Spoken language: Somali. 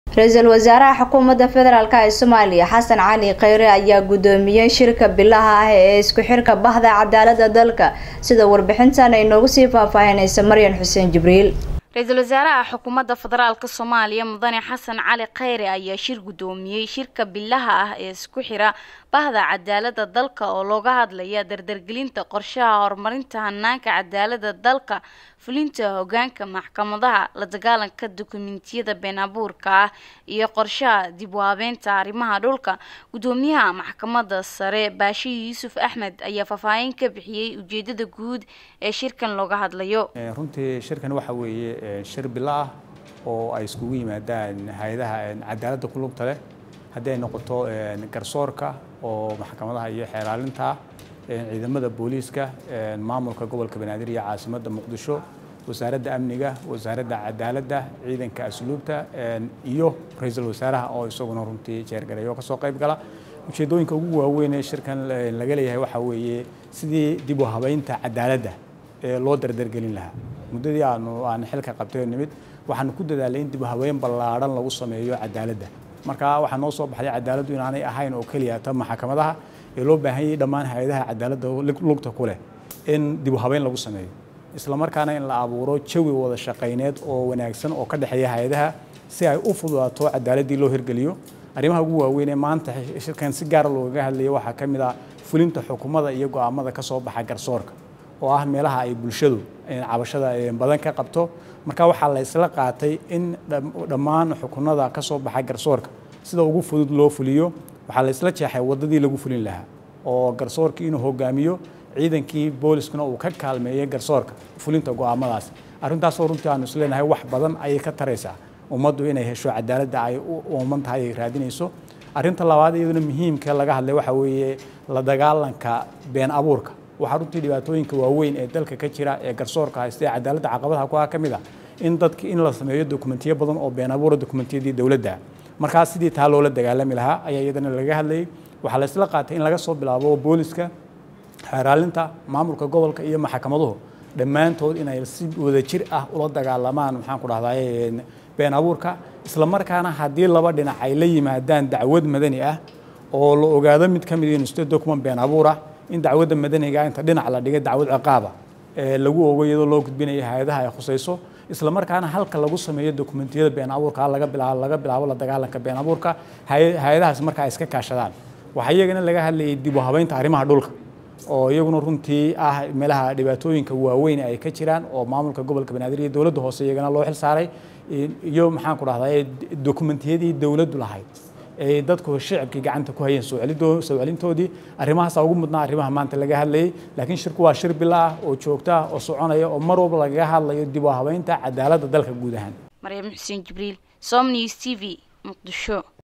ra-iisul wasaaraha xukuumadda federaalk ee soomaaliya xasan cali kheyre ayaa gudoomiyey shirka bilaha ah ee isku xirka bahda cadaalada dalka sida warbixintan ay noogu sii faahfaahinaysa maryan xuseen jibriil ra-iisul wasaaraha xukuumadda federaalk soomaaliya mudane xasan cali kheyre ayaa shir gudoomiyey shirka bilaha ah ee isku xira bahda cadaalada dalka oo looga hadlaya dardargelinta qorshaha horumarinta hanaanka cadaalada dalka fulinta hogaanka maxkamadaha la dagaalanka dukumentiyada been abuurka ah iyo qorshaha dib u habeynta arrimaha dhulka gudoomiyaha maxkamada sare baashi yuusuf axmed ayaa faahfaahin ka bixiyey ujeedada guud ee shirkan looga hadlayo runtii shirkan waxa weeye shir bilo ah oo ay iskugu yimaadaan hay-adaha cadaaladda ku lugta leh haddii ay noqoto garsoorka oo maxkamadaha iyo xeeraalinta ciidamada booliiska maamulka gobolka banaadir iyo caasimadda muqdisho wasaaradda amniga wasaaradda cadaaladda ciidanka asluubta iyo ra-iisul wasaaraha oo isaguna runtii jeergareeyo kasoo qayb gala ujeedooyinka ugu waaweyn ee shirkan laga leeyahay waxaa weeye sidii dib u habeynta cadaaladda ee loo dardargelin lahaa muddadii aanu aan xilka qabtay oo nimid waxaanu ku dadaalay in dib u habeyn ballaadhan lagu sameeyo cadaaladda marka waxaa noo soo baxday cadaaladdu inaanay ahayn oo keliya ta maxkamadaha ee loo baahan yahay dhammaan hay-adaha cadaaladda lugta ku leh in dib u habeyn lagu sameeyo isla markaana in la abuuro jawi wada shaqayneed oo wanaagsan oo ka dhexeeya hay-adaha si ay u fududaato cadaaladdii loo hirgeliyo arrimaha ugu waaweyn ee maanta shirkan si gaara loogaga hadlayo waxaa ka mid ah fulinta xukuumada iyo go-aamada ka soo baxa garsoorka oo ah meelaha ay bulshadu cabashada badan ka qabto marka waxaa la isla qaatay in dhammaan xukunada ka soo baxa garsoorka sida ugu fudud loo fuliyo waxaa la isla jeexay waddadii lagu fulin lahaa oo garsoorkii inuu hogaamiyo ciidankii booliskuna uu ka kaalmeeyey garsoorka fulinta go-aamadaas arrintaasoo runtii aanu isleenahay wax badan ayay ka taraysaa ummaddu inay hesho cadaaladda ay u ooman tahay ay raadinayso arrinta labaad iyaduna muhiimka laga hadlay waxaa weeye la dagaalanka been abuurka waxaa runtii dhibaatooyinka waaweyn ee dalka ka jira ee garsoorka haysta ee cadaaladda caqabadaha ku ah ka mid ah in dadka in la sameeyo dokumentiyo badan oo been abuura dokumentiyadii dowladda markaas sidii taa loola dagaalami lahaa ayaa iyadana laga hadlayay waxaa la isla qaatay in laga soo bilaabo booliska xeeraalinta maamulka gobolka iyo maxkamaduhu dhammaantood inay si wadajir ah ula dagaalamaan maxaan ku dhahday been abuurka isla markaana haddii laba dhinac ay la yimaadaan dacwad madani ah oo la ogaado mid ka mid inuu state document been abuur ah in dacwadda madaniga inta dhinac la dhigay dacwad ciqaaba ee lagu ogo iyadoo loo gudbinayo hay-adaha ay khusayso isla markaana halka lagu sameeyo dokumentiyada been abuurka laga bilaabo laga bilaabo la dagaalanka been abuurka hay-adahaas marka ay iska kaashadaan waxaa iyagana laga hadlayay dib u habeynta arrimaha dhulka oo iyaguna runtii ah meelaha dhibaatooyinka waaweyn ay ka jiraan oo maamulka gobolka banaadir iyo dowladda hoose iyagana loo xil saaray iyo maxaan ku dhahday dokumentiyadii dowladdu lahayd ay dadku shicibkii gacanta ku hayeen soo celintoodii arrimahaasa ugu mudnaa arrimaha maanta laga hadlayay laakiin shirku waa shir bila ah oo joogto ah oo soconaya oo mar walba lagaga hadlayo dib u habeynta cadaaladda dalka guud ahaan maryam xuseen jibriil som news t v muqdisho